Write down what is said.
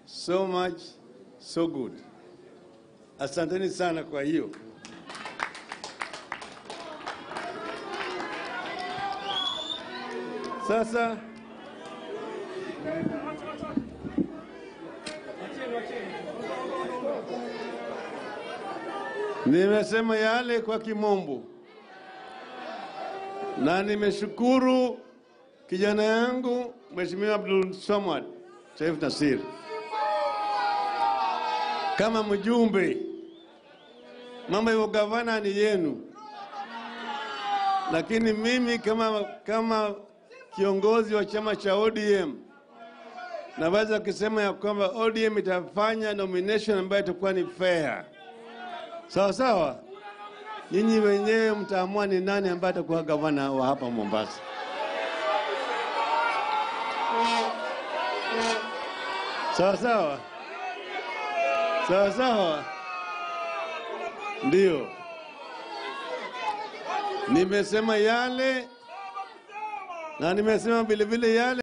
So much, so good. Asanteni sana kwa hiyo. Sasa nimesema yale kwa kimombo na nimeshukuru kijana yangu Mheshimiwa Abdul Samad Sharif Nasir kama mjumbe. Mambo ya ugavana ni yenu, lakini mimi kama, kama kiongozi wa chama cha ODM naweza kusema ya kwamba ODM itafanya nomination ambayo itakuwa ni fair, sawa sawa. Nyinyi wenyewe mtaamua ni nani ambaye atakuwa gavana wa hapa Mombasa. Sawa sawa, sawa sawa, ndio nimesema yale na nimesema vilevile yale